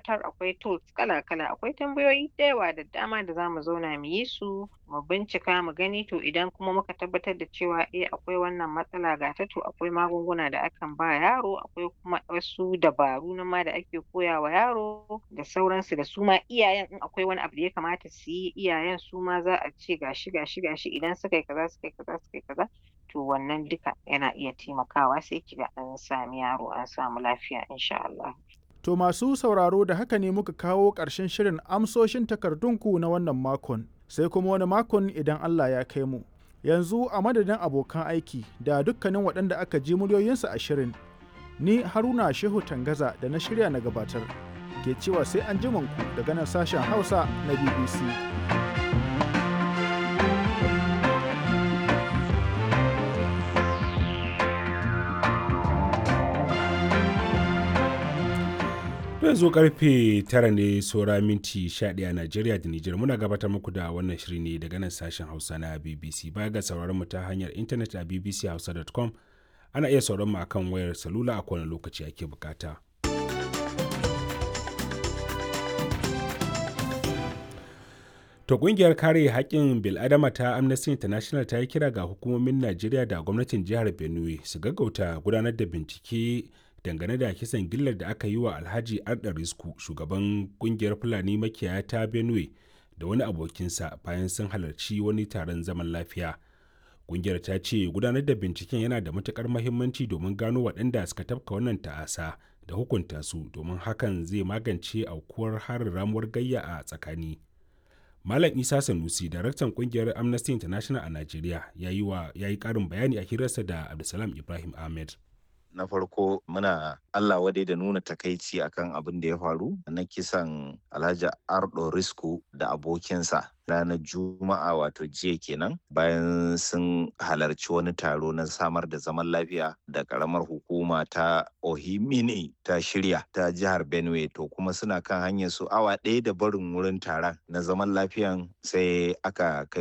tabbatar akwai tools kala-kala akwai tambayoyi da yawa da dama da zamu zauna mu yi su mu bincika mu gani to idan kuma muka tabbatar da cewa eh akwai wannan matsala ga ta to akwai magunguna da akan ba yaro akwai kuma wasu dabaru nan ma da ake koya wa yaro da sauransu da su ma iyayen in akwai wani abu da ya kamata su yi iyayen su ma za a ce gashi gashi gashi idan suka yi kaza suka yi kaza suka yi kaza to wannan duka yana iya taimakawa sai kiga an sami yaro an samu lafiya insha Allah. To masu sauraro da haka ne muka kawo ƙarshen shirin amsoshin takardunku na wannan makon sai kuma wani makon idan Allah ya kai mu. Yanzu a madadin abokan aiki da dukkanin waɗanda aka ji muryoyinsu a shirin ni Haruna Shehu Tangaza da na shirya na gabatar ke cewa sai an ku daga nan sashen Hausa na BBC. yanzu karfe tara ne saura minti 11 a Najeriya da Nijar muna gabatar muku da wannan shiri ne daga nan sashen Hausa na BBC baya ga sauraron mu ta hanyar intanet a bbchausa.com ana iya sauran mu akan wayar salula a kowane lokaci ake bukata. To kungiyar kare haƙƙin bil'adama ta Amnesty International ta yi kira ga hukumomin Najeriya da gwamnatin jihar Benue su gaggauta gudanar da bincike dangane da kisan gillar da aka yi wa Alhaji Arda Risku shugaban kungiyar Fulani makiyaya ta Benue da wani abokinsa bayan sun halarci wani taron zaman lafiya. Kungiyar ta ce gudanar da binciken yana da matukar mahimmanci domin gano waɗanda suka tafka wannan ta'asa da hukunta su domin hakan zai magance aukuwar harin ramuwar gayya a tsakani. Malam Isa Sanusi, daraktan kungiyar Amnesty International a Najeriya, ya yi ƙarin bayani a hirarsa da Abdulsalam Ibrahim Ahmed. na farko muna Allah wadai da nuna takaici akan abin da ya faru na kisan Alhaji Ardo Risku da abokinsa ranar Juma'a wato jiya kenan bayan sun halarci wani taro na samar da zaman lafiya da karamar hukuma ta Ohimini ta shirya ta jihar Benue to kuma suna kan hanyar su awa ɗaya da barin wurin taron na zaman lafiyan sai aka kai